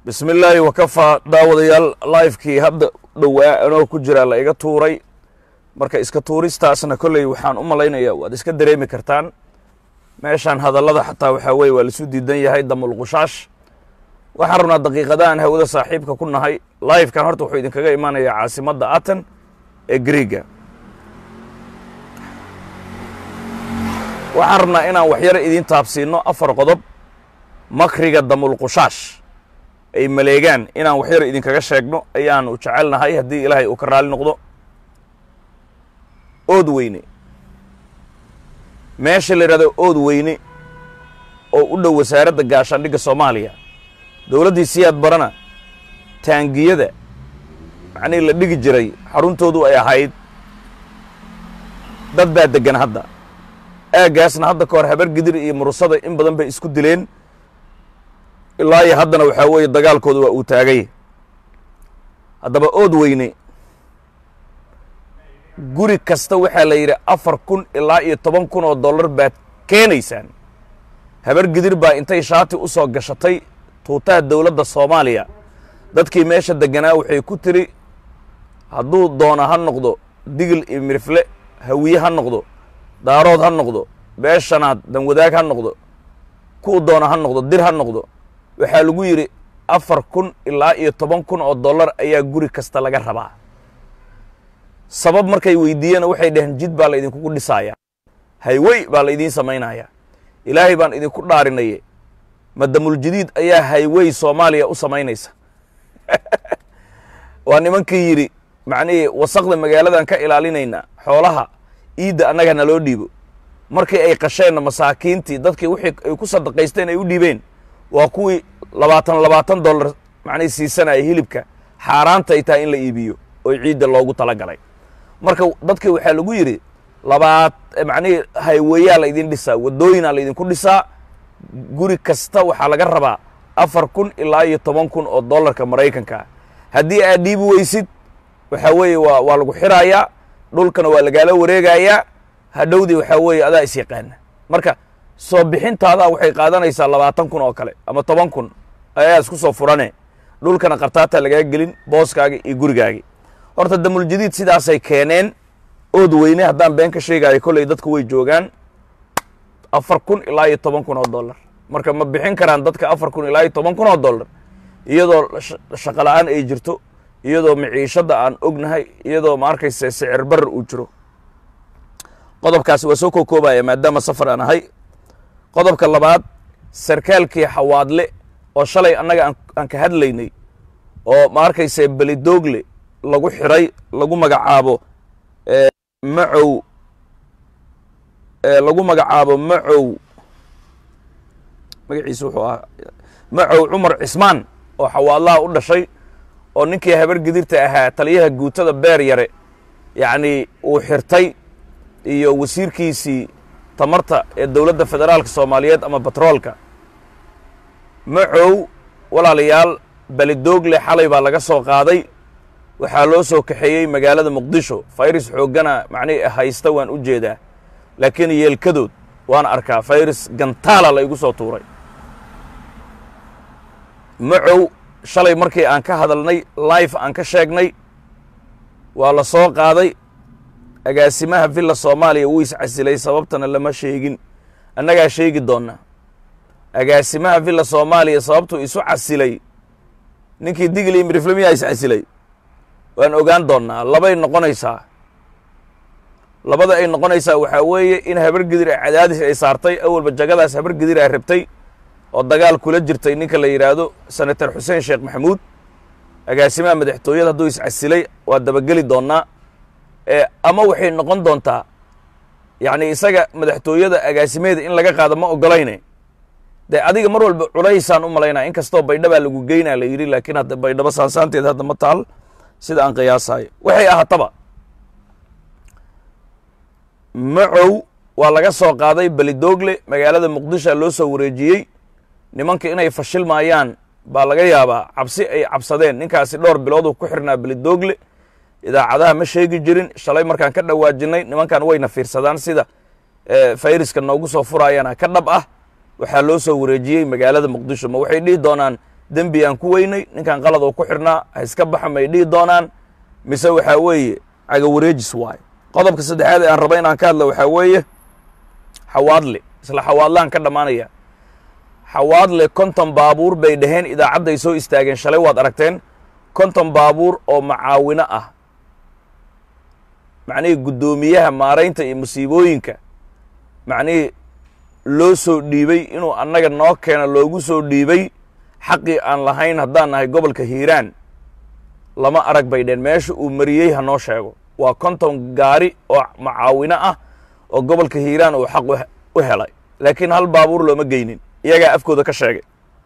bismi illaahi wakafaa daawadayaal livekii hadda dhowaa anoo ku jiraa la iga tuuray marka iska tuuristaasna kolley waxaan u malaynayaa waad iska dareemi kartaan meeshaan hadallada xataa waxaa weye waa laisu diidan yahay damulqushaash waxaan rabnaa daqiiqadahan hawada saaxiibka ku nahay livekan horta wuxuu idinkaga imaanayaa caasimadda aten ee griega waxaan rabnaa inaan waxyaro idiin taabsiino afar qodob makriga damulqushaash ay maleegaan inaan waxyaro idinkaga sheegno ayaanu jecelnahay haddii ilaahay uu ka raali noqdo ood weyne meesha la yidhahdo ood weyne oo u dhow wasaaradda gaashaandhigga soomaaliya dowladdii siyaad barana taangiyada macnihii la dhigi jiray xaruntoodu ay ahayd dad baa deggan hadda aaggaasna hadda ka hor habar gidir iyo murusada in badan bay isku dileen ilaa iyo haddana waxaa weeye dagaalkooda waa uu taagay haddaba ood weyne guri kasta waxaa la yidhi afar kun ilaa iyo toban kun oo dollar baad keenaysaan habar gidir baa intay shaati u soo gashatay tuutaha dowladda soomaaliya dadkii meesha degganaa waxay ku tiri hadduu doona ha noqdo digil iyo mirifle hawiye ha noqdo daarood ha noqdo beeshanaad danwadaag ha noqdo kuu doona ha noqdo dir ha noqdo waxaa lagu yidhi afar kun ilaa iyo toban kun oo dollar ayaa guri kasta laga rabaa sabab markay weydiiyena waxay dhaheen jid baa la idinkugu dhisaaya haywey baa la idiin samaynaya ilaahay baan idinku dhaarinaye madamuljadiid ayaa haywey soomaaliya u samaynaysa waa nimankii yidhi macnihii wasaqda magaaladan ka ilaalinaynaa xoolaha iidda annaga naloo dhiibo markii ay qasheenna masaakiintii dadkii wixii ay ku sadaqaysteen ay u dhiibeen waa kuwii labaatan labaatan dollar macnihii siisanaya hilibka xaaraanta ay tahay in la iibiyo oo ciidda loogu tala galay marka dadkii waxaa lagu yidhi labaad macnihii hayweyaa la idin dhisaa waddooyinaa la idinku dhisaa guri kasta waxaa laga rabaa afar kun ilaa iyo toban kun oo dollarka maraykanka haddii aad dhiibi weysid waxaa weeye waa waa lagu xiraayaa dhulkana waa lagaala wareegayaa hadhowdii waxaa weeye adaa is yaqaana marka soo bixintaadaa waxay qaadanaysaa labaatan kun oo kale ama toban kun ayaa isku soo furane dhulkana qartaataa lagaa gelin booskaagi iyo gurigaagi horta damuljadiid sidaasay keeneen ood weyne haddaan been ka sheegaayo kolley dadku way joogaan afar kun ilaa iyo toban kun oo dollar marka ma bixin karaan dadka afar kun ilaa iyo toban kun oo dollar iyadoo shaqo la-aan ay jirto iyadoo miciishadda aan ognahay iyadoo ma arkaysa sicir barar uu jiro qodobkaasi waa soo kookoobaya maadaama safar aan ahay qodobka labaad sarkaalkii xawaadle oo shalay annaga aan ka hadlaynay oo ma arkaysa belidoogle lagu xiray lagu magacaabo macow lagu magacaabo macow magaciisa wuxuu ahaa macow cumar cismaan oo xawaadlaha u dhashay oo ninkii habar gidirta ahaa taliyaha guutada beer yare yacni uu xirtay iyo wasiirkiisii tamarta ee dowladda federaalka soomaaliyeed ama batroolka macow walaalayaal belidoogle xalay baa laga soo qaaday waxaa loo soo kaxeeyey magaalada muqdisho fayris xooggana macnihi haysta waan u jeedaa laakiin yeelkadood waan arkaa fayris gantaala la igu soo tuuray macow shalay markii aan ka hadalnay life aan ka sheegnay waa la soo qaaday agaasimaha villa soomaaliya wuu iscasilay sababtana lama sheegin annagaa sheegi doonnaa agaasimaha villa soomaaliya sababtuu isu casilay ninkii digli miriflamiyaa iscasilay waan ogaan doonnaa labay noqonaysaa labada ay noqonaysaa waxaa weeye in habar gidir a cadaadis ay saartay awalba jagadaas habar gidir a rabtay oo dagaal kula jirtay ninka la yidhaahdo senator xuseen sheekh maxamuud agaasimaha madaxtooyada hadduu iscasilay waa dabageli doonnaa ama waxay noqon doontaa yacni isaga madaxtooyada agaasimeeda in laga qaado ma ogolayne dee adiga mar walba culaysaan u malaynaa in kastoo baydhabaa lagu geynaa la yidhi laakiin hadda baydhabo saansaanteed hadda ma taal sida aan qiyaasayo waxay ahaataba macow waa laga soo qaaday belidoogle magaalada muqdishoa loo soo wareejiyey nimanka inay fashilmaayaan baa laga yaabaa cabsi ay cabsadeen ninkaasi dhowr bilooduu ku xirnaa belidoogle idaacadaha ma sheegi jirin shalay markaan ka dhawaajinay nimankan wayna fiirsadaan sida fayriska noogu soo furaayana ka dhab ah waxaa loo soo wareejiyey magaalada muqdisho ma waxay dhihi doonaan dembi aan ku weynay ninkan qalad oo ku xidhnaa ha iska baxa may dhihi doonaan mise waxaa weeye cagawareejis waayo qodobka saddexaad ee aan raba inaan ka hadla waxaa weeye xawaadle isla xawaadlaan ka dhammaanaya xawaadle konton baabuur bay dhaheen idaacadday soo istaageen shalay waad aragteen konton baabuur oo macaawino ah macnihii guddoomiyaha maaraynta iyo musiibooyinka macnihii loo soo dhiibay inuu annaga noo keeno loogu soo dhiibay xaqii aan lahayn haddaan nahay gobolka hiiraan lama arag bay dheen meesha uu mariyey ha noo sheego waa konton gaari oo macaawino ah oo gobolka hiiraan uu xaq u helay laakiin hal baabuur looma geynin iyagaa afkooda ka sheegay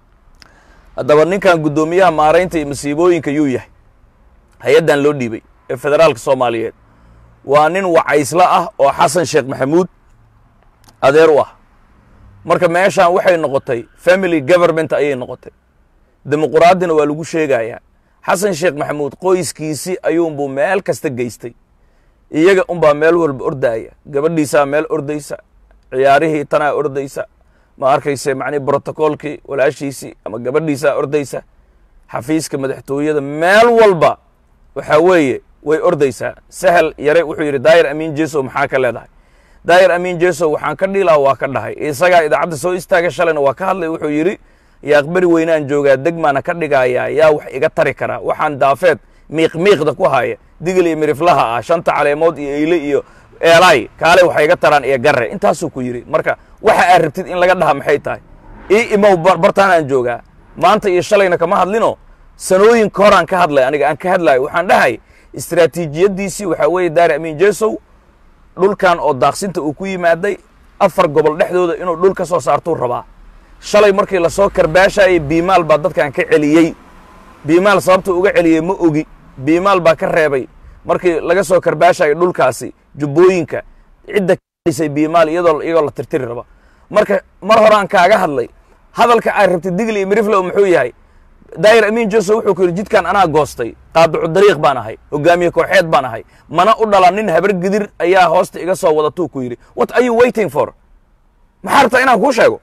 haddaba ninkan guddoomiyaha maaraynta iyo masiibooyinka yuu yahay hay-addan loo dhiibay ee federaalka soomaaliyeed waa nin wacaysla ah oo xasan sheekh maxamuud adeer u ah marka meeshaan waxay noqotay family government ayay noqotay dimuquraadina waa lagu sheegayaa xasan sheekh maxamuud qoyskiisii ayuunbuu meel kasta geystay iyaga unbaa meel walba ordaaya gabadhiisaa meel ordaysa ciyaarihii tanaa ordaysa ma arkayse macnihi brotocoolkii walaashiisii ama gabadhiisaa ordaysa xafiiska madaxtooyada meel walba waxaa weeye way ordaysaa sahel yare wuxuu yidhi daayir amiin jesow maxaa ka leedahay daayir amiin jesow waxaan ka dhilaa waa ka dhahay isagaa idaacadda soo istaaga shalayna waa ka hadlay wuxuu yidhi yaaqbari weynaan joogaa degmaana ka dhigayaa yaa wax iga tari karaa waxaan daafeed miiq miiqda ku haya digil iyo miriflaha ah shanta caleemood iyo eyle iyo eelaay kaale waxay iga taraan iyo garre intaasuu ku yidhi marka waxa aad rabtid in laga dhaha maxay tahay ii imow bartaan aan joogaa maanta iyo shalayna kama hadlino sanooyinka horaan ka hadlay aniga aan ka hadlayo waxaan dhahay istraatiijiyaddiisii waxaa weeye daari amiin jesow dhulkan oo daaqsinta uu ku yimaaday afar gobol dhexdooda inuu dhul ka soo saartuu rabaa shalay markii lasoo karbaashayay biimaal baa dadkan ka celiyey biimaal sababta uga celiyey ma ogi biimaal baa ka reebay markii laga soo karbaashayay dhulkaasi jubbooyinka cidda kadhisay biimaal iyadoo iyagoo la tirtiri raba marka mar horaan kaaga hadlay hadalka aad rabtid digli iyo miriflow muxuu yahay daayir amiin joseph wuxuu ku yidhi jidkan anaa goostay qaadacu dariiq baan ahay hogaamiye kooxeed baan ahay mana u dhalan nin habar gidir ayaa hoosta iga soo wadatuu ku yidhi what are you waiting for maxaa rabtaa inaan kuu sheego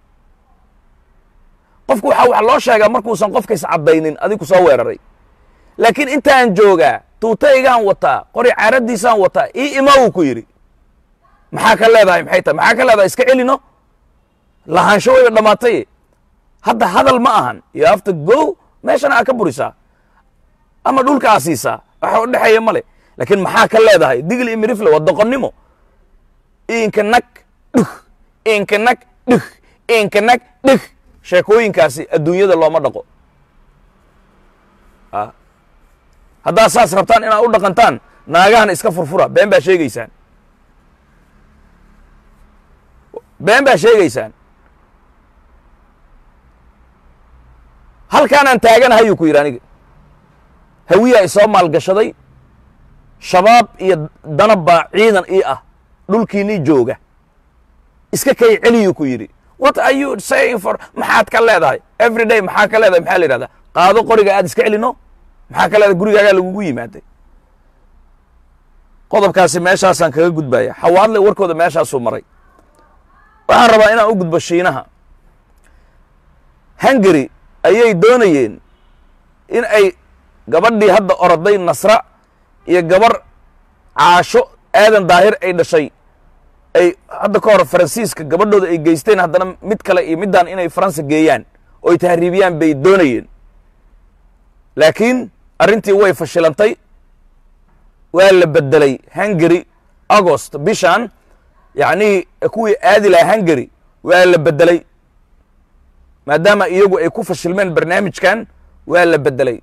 qofku waxaa wax loo sheegaa markuusan qofkays caddaynin adigu soo weeraray laakiin intaan joogaa tuutaygaan wataa qori caaradiisaan wataa ii ima uu ku yidhi maxaa ka leedahay maxay tahay maxaa ka leedahay iska celino lahaansho wayba dhammaatay hadda hadal ma ahan you have to go meeshana aa ka burisaa ama dhulka aa siisaa waxa u dhexeeya male laakiin maxaa ka leedahay digl iyo mirifle waa doqonnimo inka nag dhug inka nag dhug inka nag dhug sheekooyinkaasi adduunyada looma dhaqo haddaad saas rabtaan inaad u dhaqantaan naagahana iska furfura been baa sheegeysaan been baa sheegeysaan halkaanaan taaganahay uu ku yidhi aniga hawiyaa isoo maalgashaday shabaab iyo danab baa ciidan ii ah dhulkiinii jooga iska kay celiyuu ku yidhi what are you saying for maxaad ka leedahay every day maxaa ka leedahay maxaa la yidhahdaa qaado qoriga aad iska celino maxaa ka leedahay gurigaagaa lagugu yimaaday qodobkaasi meeshaasaan kaga gudbaya xawaadle warkooda meeshaasuu maray waxaan rabaa inaan u gudbo shiinaha hungary ayay doonayeen in ay gabadhii hadda oroday nasra iyo gabar caasho aadan daahir ay dhashay ay hadda ka hor faransiiska gabadhooda ay geysteen haddana mid kale iyo middaan inay faransa geeyaan oo ay tahriibiyaan bay doonayeen laakiin arrintii way fashilantay waa la beddelay hungary agost bishan yacnii kuwii aadi lahaa hungary waa la beddelay maadaama iyagu ay ku fashilmeen barnaamijkan waa la beddelay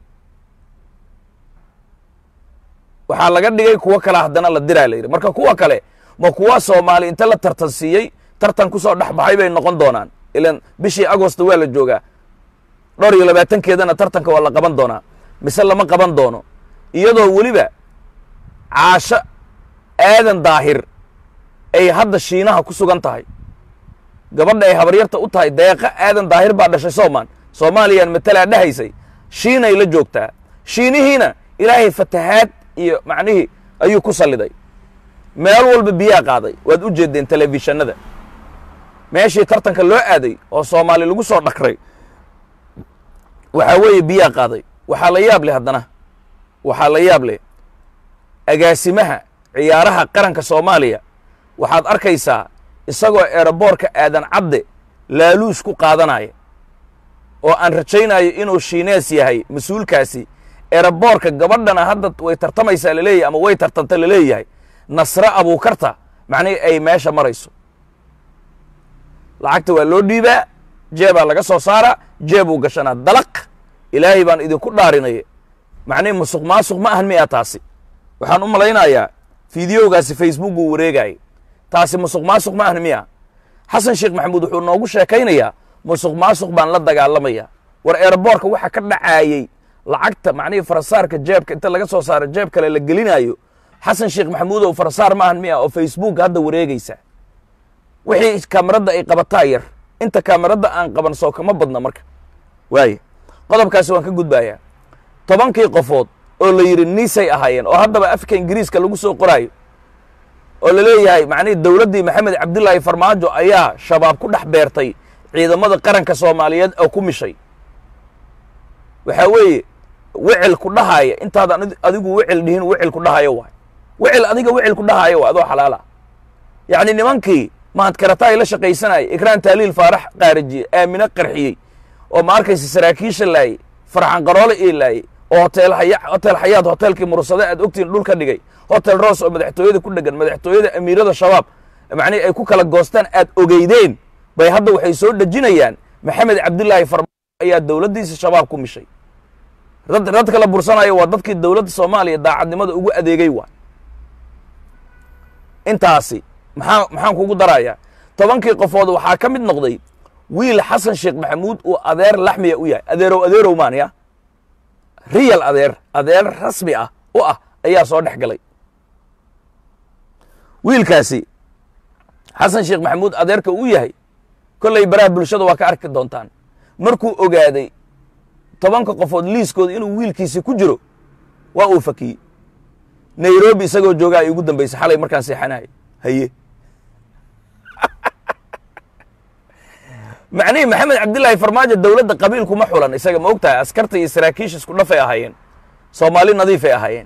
waxaa laga dhigay kuwo kale haddana la diraa la yidhi marka kuwa kale ma kuwa soomaali inta la tartan siiyey tartan kusoo dhex baxay bay noqon doonaan ilan bishii agost waa la joogaa dhowr iyo labaatankeedana tartanka waa la qaban doonaa mise lama qaban doono iyadoo weliba caasho aadan daahir ay hadda shiinaha ku sugan tahay gabadha ay habaryarta u tahay deeqa aadan daahir baa dhashay soomaan soomaaliyaan matalaa dhahaysay shiinay la joogtaa shiinihiina ilaahay fatahaad iyo macnihii ayuu ku salliday meel walba biyaa qaaday waad u jeeddeen telefishanada meeshii tartanka loo aaday oo soomaali lagu soo dhakray waxaa weeye biyaa qaaday waxaa la yaab leh haddana waxaa la yaab leh agaasimaha ciyaaraha qaranka soomaaliya waxaad arkaysaa isagoo eeraboorka aadan cadde laaluush ku qaadanaya oo aan rajaynayo inuu shiinees yahay mas-uulkaasi eeraboorka gabadhana hadda way tartamaysaa laleeyahay ama way tartanta laleeyahay nasre abuukarta macnihii ay meesha marayso lacagta waa loo dhiibaa jeebaa laga soo saaraa jeebuu gashanaa dalaq ilaahay baan idinku dhaarinaya macnihi musuq maasuq ma ahan miya taasi waxaan u malaynayaa fideogaasi facebook uu wareegayay taasi musuq maasuq ma ahan miya xasan sheekh maxamuud wuxuu noogu sheekaynayaa musuq maasuq baan la dagaalamaya war eeraboorka waxa ka dhacaayey lacagta macnihii farasaarka jeebka inta laga soo saaro jeeb kale la gelinayo xasan sheekh maxamuud oo farasaar ma ahan miya oo facebook hadda wareegaysa wixii kaameradda ay qabataa yar inta kaameradda aan qaban soo kama badna marka waaye qodobkaasi waan ka gudbayaa tobankii qofood oo la yidhi niisay ahaayeen oo haddaba afka ingiriiska lagu soo qoraayo oo la leeyahay macnihii dowladdii maxamed cabdilaahi farmaajo ayaa shabaab ku dhex beertay ciidamada qaranka soomaaliyeed oo ku mishay waxaa weeye wecel ku dhahaaya intaadan adigu wecel dhihin wecel ku dhahayo waay wecel adiga wecel ku dhahayo waay adoo xalaala yacni nimankii mahadkarataay la shaqaysanayay ikraan taaliil faarax qaarajiyey aamine qarxiyey oo ma arkaysa saraakiisha laayey farxan qaroole ii laayey oo hotel haya hotel xayaad hotelkii mursade aad ogtiin dhul ka dhigay hotel roos oo madaxtooyada ku dhegan madaxtooyada amiirada shabaab macnihi ay ku kala goostaan aad ogeydeen bay hadda waxay soo dhejinayaan maxamed cabdilaahi farmaajo ayaa dowladdiisa shabaab ku mishay dad dadka la bursanayo waa dadkii dowladda soomaaliya daacadnimada ugu adeegay waay intaasi maxaa maxaan kugu darayaa tobankii qofood waxaa ka mid noqday wiil xasan sheekh maxamuud uu adeer laxmiya u yahay adeerow adeerow maaniya riyal adeer adeer rasmi ah u ah ayaa soo dhex galay wiilkaasi xasan sheekh maxamuud adeerka uu yahay kollay baraha bulshada waa ka arki doontaan markuu ogaaday tobanka qofood liiskooda inuu wiilkiisi ku jiro waa uu fakiyey nairobi isagoo joogaa ay ugu dambaysay xalay markaan seexanahay haye macnihii maxamed cabdilaahi farmaajo dowladda qabiilkuma xulan isaga ma og tahay askarta iyo saraakiisha isku dhafay ahaayeen soomaali nadiifay ahaayeen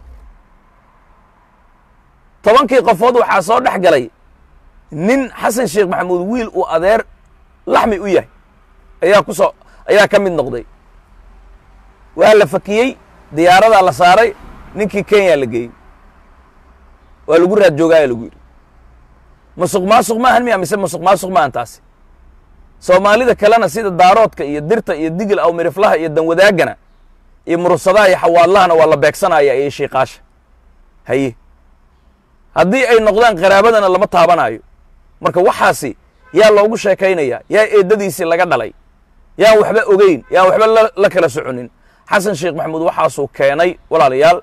tobankii qofood waxaa soo dhex galay nin xasan sheekh maxamuud wiil uu adeer laxmi u yahay ayaa ku soo ayaa ka mid noqday waa la fakiyey diyaaradaa la saaray ninkii kenya la geeyey waa lagu raad joogaaya lagu yidhi musuq maasuq maahan miya mise musuq maasuq maahan taasi soomaalida kalena sida daaroodka iyo dirta iyo digil aw miriflaha iyo danwadaagana iyo murursadaha iyo xawaadlahana waa la beegsanaya iyo shiiqaasha haye haddii ay noqdaan qaraabadana lama taabanayo marka waxaasi yaa loogu sheekaynaya yaa eeddadiisii laga dhalay yaan waxba ogeyn yaan waxba la kala soconin xasan sheekh maxamuud waxaasuu keenay walaalayaal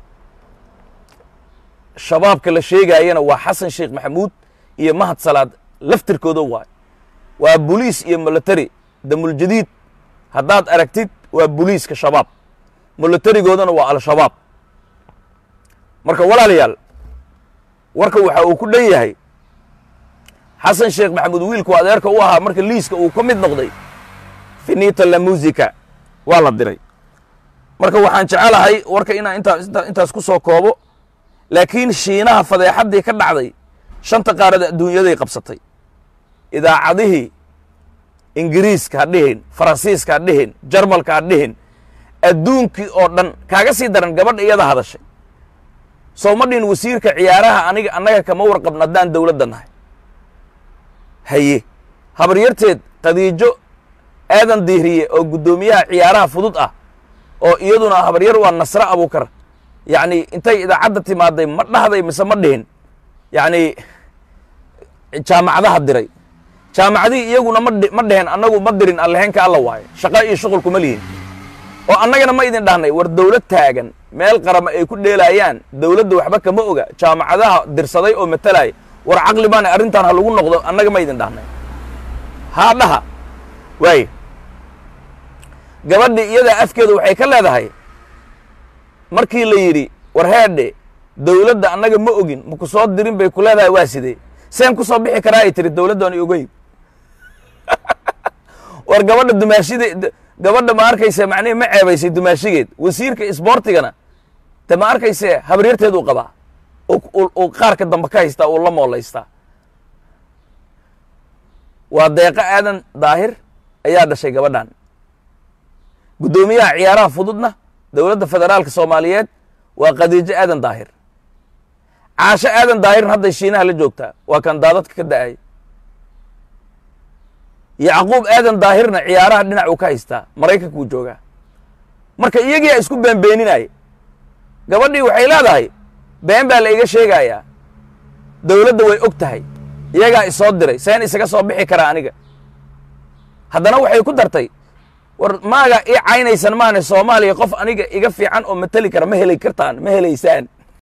shabaabka la sheegaayana waa xasan sheekh maxamuud iyo mahad salaad laftirkooda waay waa boliis iyo military damuljadiid haddaad aragtid waa boliiska shabaab militarigoodana waa al-shabaab marka walaalayaal warka waxa uu ku dhan yahay xasan sheekh maxamuud wiilku adeerka u ahaa marka liiska uu ka mid noqday finita la musica waa la diray marka waxaan jecelahay warka inaan intaas intaas ku soo koobo laakiin shiinaha fadeexaddii ka dhacday shanta qaarada adduunyaday qabsatay idaacadihii ingiriiska ha dhihin faransiiska ha dhihin jarmalka ha dhihin adduunkii oo dhan kaaga sii daran gabadha iyada hadashay soo ma dhihin wasiirka ciyaaraha aniga annaga kama warqabna haddaan dowladda nahay haye habaryarteed khadiijo aadan diihriye oo guddoomiyaha ciyaaraha fudud ah oo iyaduna habaryar waa nasre abuukar yacni intay idaacadda timaaday ma dhahday mise ma dhihin yacni jaamacadaha diray jaamacadihii iyaguna ma ma dhehen annagu ma dirin alleheenka alla waayo shaqo iyo shuqul kuma lihin oo annagana ma idin dhahnay war dowlad taagan meel qarama ay ku dheelaayaan dowladda waxba kama oga jaamacadaha dirsaday oo matalaya war caqli baana arrintan ha lagu noqdo annaga ma idin dhahnay haa dhaha waaye gabadhii iyadaa afkeedu waxay ka leedahay markii la yidhi war heedhe dowladda annaga ma ogin maku soo dirin bay ku leedahay waa sidee seen ku soo bixi karaa ay tiri dowladdan ogeyn war gabadha dumaashida gabadha ma arkayse macnihi ma ceebaysay dumaashigeed wasiirka isboortigana de ma arkayse habaryarteed uu qabaa uu qaarka dambe ka haystaa uu la moolaystaa waa deeqo aadan daahir ayaa dhashay gabadhan guddoomiyaha ciyaaraha fududna dowladda federaalka soomaaliyeed waa khadiijo aadan daahir caasho aadan daahirna hadday shiinaha la joogtaa waa kan daadadka ka da-ay yacquub aadan daahirna ciyaaraha dhinac uu ka haystaa maraykankuu joogaa marka iyagiyaa isku beenbeeninaya gabadhii waxay leedahay been baa la iga sheegayaa dowladda way og tahay iyagaa isoo diray seen isaga soo bixi karaa aniga haddana waxay ku dartay war maaga ii caynaysan maane soomaaliya qof aniga iga fiican oo mateli kara ma heli kartaan ma helaysaan